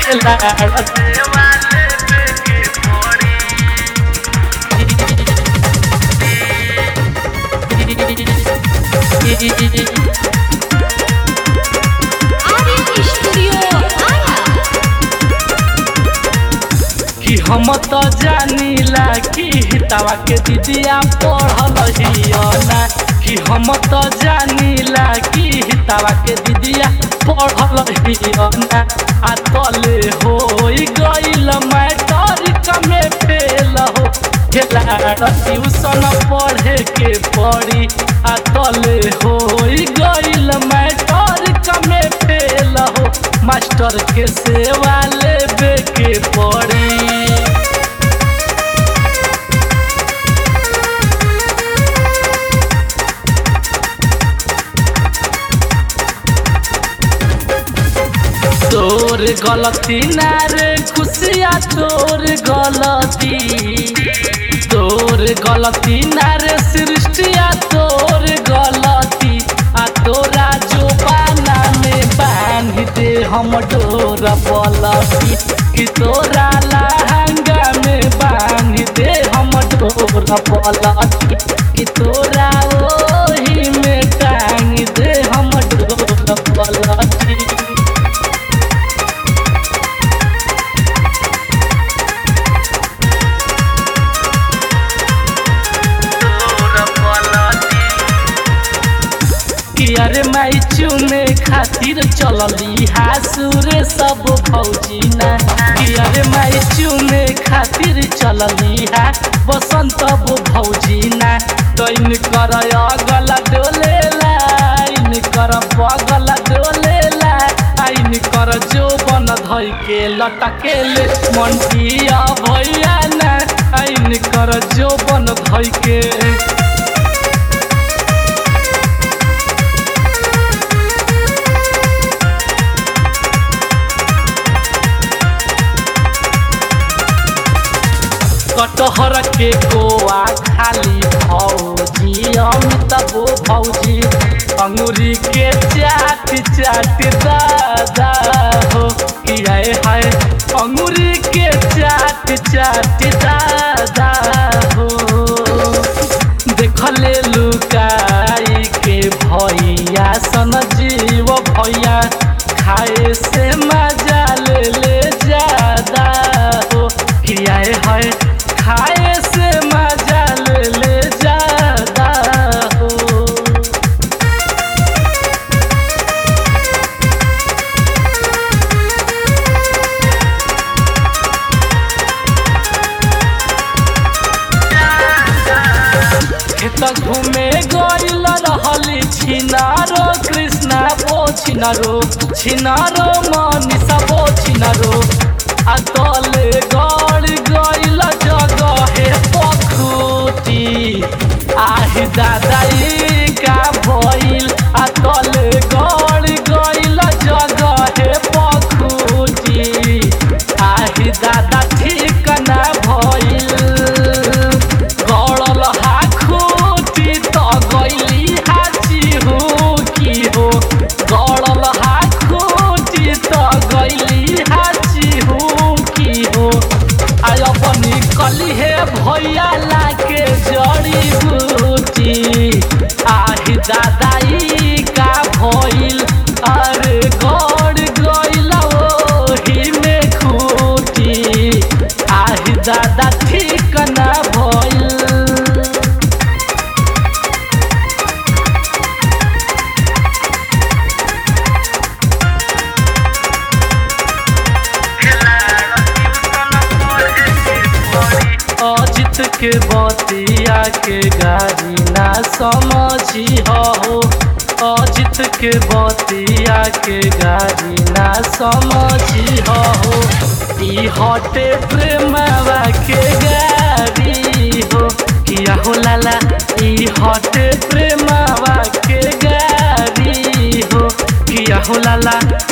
खेला आर्यन स्टूडियो आया कि हम तो जानीला कि हितावा के दीदिया पढ़ल हियना कि हम तो जानीला कि हितावा के दीदिया पढ़ल हियना आ तले हो गइल मैट्रिक में फेल हो खेला ट्यूशन पढ़े के पड़ी आ तले हो गइल मैट्रिक में फेल हो मास्टर के सेवा लेबे के पड़ी तोर गलती ना रे खुशिया तोर गलती तोर गलती ना रे सृष्टिया तोर गलती आ तोरा जो पाना में बांध दे हम डोर पलती कि तोरा लहंगा में बांध दे हम डोर पलती कि तोरा ओही में टांग दे हम डोर पलती कि अरे माई चुने खातिर चलली हासुरे सब भौजी ना कि अरे माई चुने खातिर चलली हा बसंत वो भौजी ना तैन कर अगल डोले लाइन कर बगल डोले ला आइन कर जो बन धई के लटकेले मंटिया भैया ना आइन कर जो बन धई के कटहर के गोआ खाली भौजी अमित वो भौजी अंगूरी के चाट चाट दादा हो किया है अंगूरी के चाट चाट दादा हो देखले लुकाई के भैया सन जीव भैया खाए से मजा ले ले ज्यादा हो किया है खाए से मजा ले ले ज्यादा हो खेत घूमे गइल रहली छिनारो कृष्णा बो छिनारो छिनारो मनीषा बो छिनारो आ तले गड़ गइल जगहे पखुती आहि दादा ई का भइल आ तले गड़ गइल जगहे पखुती आहि दादा ठीक ना भइल गड़ल हाखुटी त गइली हाची हो की हो गड़ल हाखुटी त गइली हाची हो की हो आय अपनी कली हे भैया लाके जड़ी बूटी आहि दादाई का भइल अरे गड़ गइल ओही में खूटी आहि दादा ठीक ना भइल अजित के बतिया के गाड़ी ना समझी हो अजित के बतिया के गाड़ी ना समझी हो ई हटे प्रेमवा के गाड़ी हो किया हो लाला ई हटे प्रेमवा के गाड़ी हो किया हो लाला